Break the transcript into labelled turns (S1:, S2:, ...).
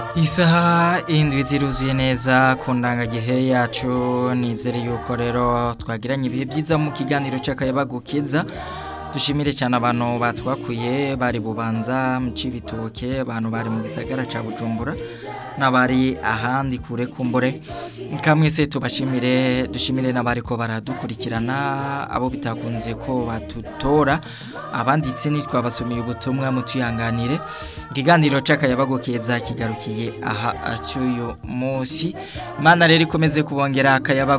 S1: Isaha indwi ziruzuye neza ku ndangagihe yacu nizere yuko rero twagiranye ibihe byiza mu kiganiro cy'akayabagukiza dushimire cyane abantu batwakuye bari bubanza mu cibitoke abantu bari mu gisagara ca Bujumbura n'abari ahandi kure kumbure kamwese tubashimire dushimire n'abari ko baradukurikirana abo bitakunze ko batutora abanditse nitwabasumiye ubutumwa mutuyanganire ikiganiro c'akayabagukeza kigarukiye aha acuyu munsi Imana rero ikomeze kubongera akayaba